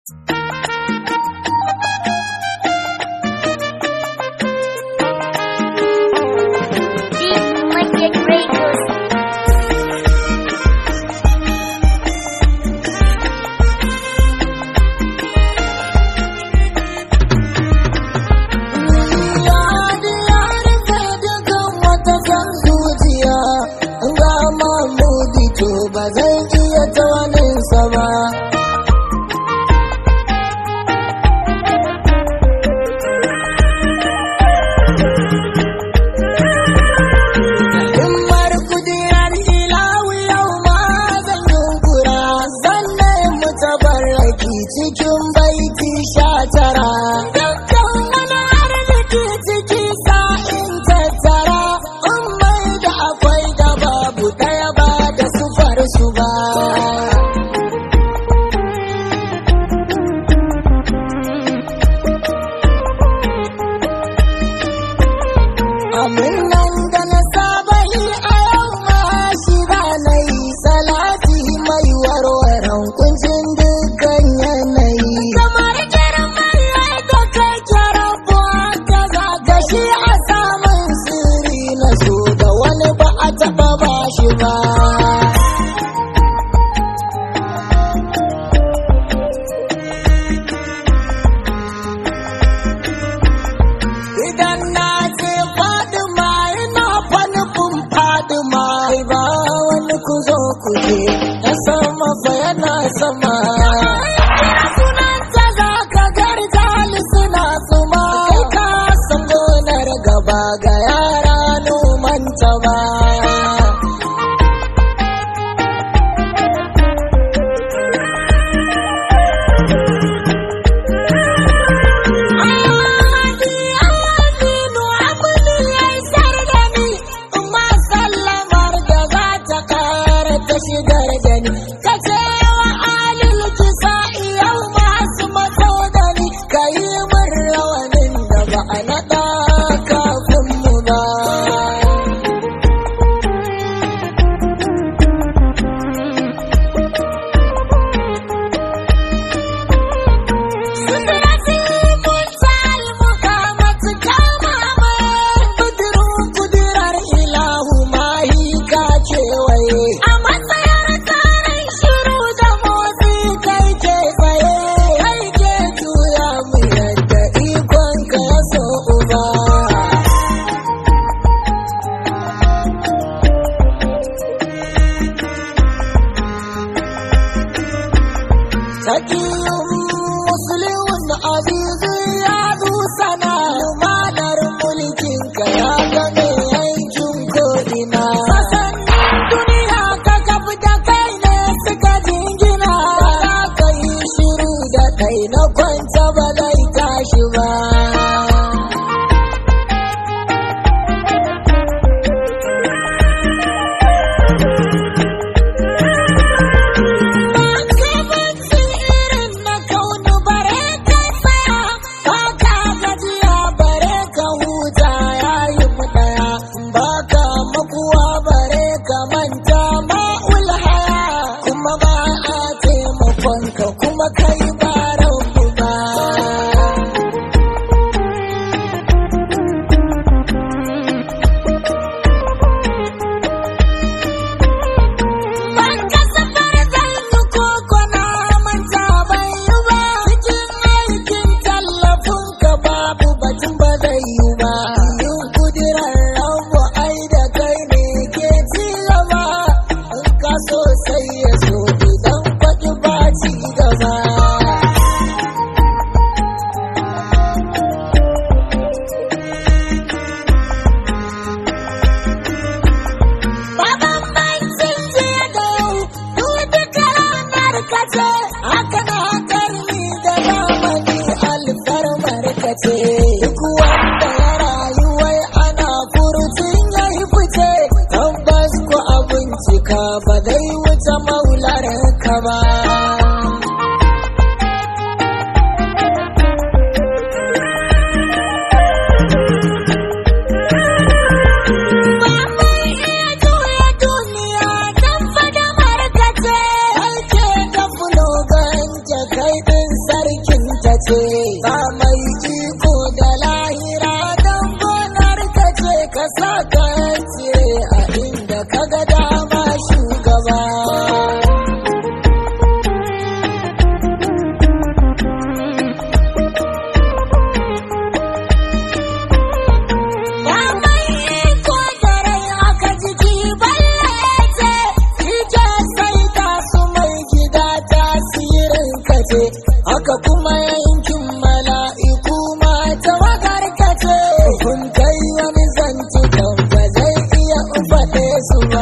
cikin baiti sha tara dukkan wani arziki ciki sa'in tattara in mai da akwai da babu ɗaya ba da sufar su ba Amin nan da na saba yi a yau ma shi za na yi salati mai warwaran kuncin dukkan yanayi. Kamar girman lai da kai kyarabuwa ta zaga shi a samun sirri na so da wani ba a taɓa ba shi ba. Idan na ce Fadima ina fanufin Fadima ba wani ku zo ku je na sama fa yana sama. Sunanta za ka garjali suna suma kai ka san gonar gaba ga yara nomanta ba. shigar da ni ka ce wa alil kisa yau masu mato da ni ka yi min rawanin da ba a naɗa kafin mu ba Sudrati mutal mukamatu kama mai kudirin kudirar ilahu mahi ka kewaye. A matsayar tarin shiru da motsi kai ke tsaye, kai ke juya mu yadda ikon ka ya so uba. Sakiyun musulun azizu ya sana lumanar mulkin ka ya game yankin ko'ina. Sasannin duniya ka kafi da kai ne suka jingina. Ba ka yi shiru da kai na kwanta ba zai tashi ba. Makamancin irin na kaunu bare ka tsaya, ba ka gajiya bare ka huta yayi mu ɗaya, ba ka makuwa bare ka manta ma'ul haya, kuma ba a taimakon ka kuma kai ba rabu ba. Ban kasafar zannu ko kwana manta bai yi ba. Cikin aikin tallafin ka babu batun ba zai yi ba. Yin kudirar rabu ai da kai ne ke ci gaba. In ka so sai ya so idan kwaɗi ba ci gaba. Baban bankin jiya da yau, duk duka ranar kace, haka na karni da zamani alfarmar kace. Duk wanda ya rayu wai ana furucin ya yi fice, tabbas ko abincika ba zai wuce maular ka ba. Ba mai iya juya duniya don fada markace Ake da fulogan kai ɗin ce ba mai iko da lahira don gonar ka ce ka sa ka ce a inda ka ga dama shugaba Ya mai iko da rai aka jiki balle ce, ike sai ta su mai gida tasirin ka ce, haka kuma yankin mala'iku ma tawagar ka ce, kun kai wani zanci kan ba zai iya faɗe su ba.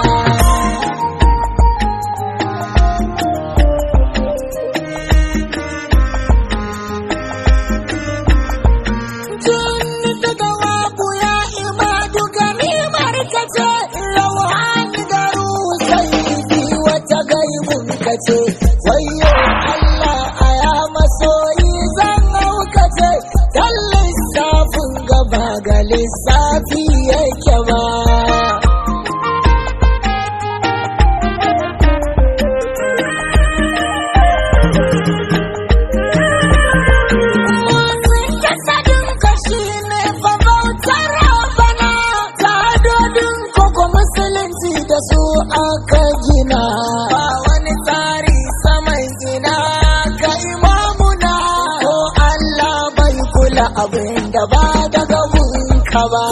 Tun daga waku ya imadu gani markace Rauhani da sai wata gaibun kace Wayo Allah a ya masoyi zan haukace Dan lissafin gaba ga lissafi yake ba Motsin jasadin kashi ne fa bautar rabana Tadodin koko musulunci da su aka gina Ba wani tsari saman gina ga imamuna Ko Allah bai kula abin da ba daga gunka ba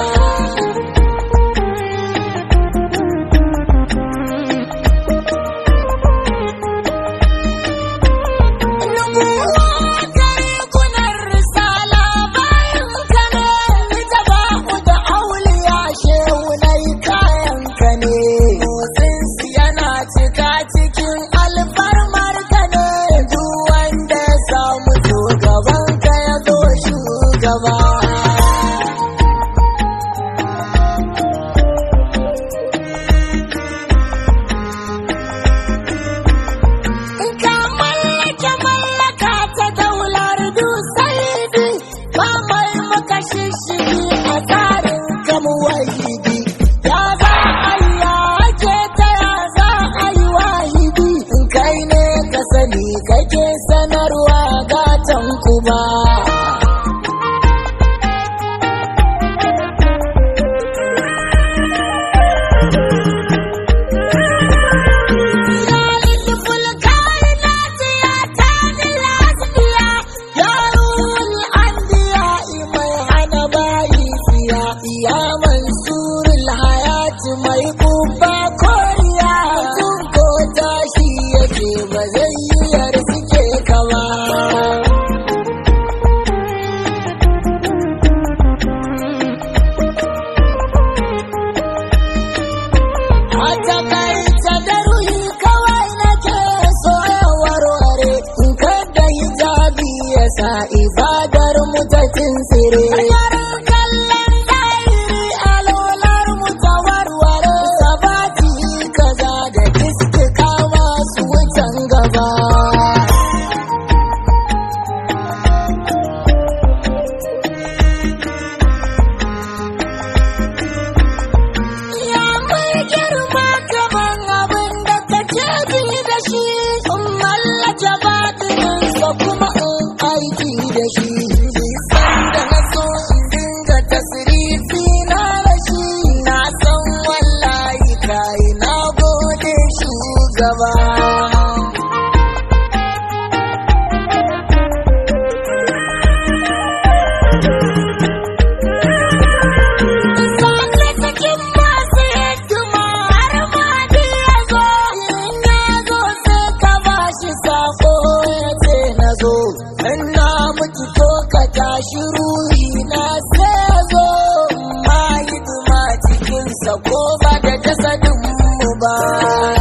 cikin alfarmar ka ne duk wanda ya samu shugaban ka ya zo shugaba ka mallake mallaka ta daular dusaidi ba mai maka shishigi a tsarin kamu wahidi ya za a yi ya ake ta ya za a yi wahidi in kai ne ka sani kake sanarwa gatan kuma Ya mansurul hayati mai kubba koriya mutum ko tashi yake ba zai yi yarsuke kama. A takaice da ruhi kawai nake so ya warware in kada hijabi ya sa ibadar mu ta tsire. kallon zahiri alolar mu ta warware sabati kaza da iska masu wutan gaba. Ya mai girma gaban abin da kake ji da shi, in mallake batininsa kuma in aiki da shi. Bisan da na so in dinga tasirifi na da shi, na san wallahi kai na gode shugaba. Sake cikin masu hikima har ma da ya zo, in ya zo sai ka ba shi sako ya ce na zo. In na mutu ko ka tashi ruhi na sai ya zo, ma hidima cikinsa ko ba da jasadin mu ba.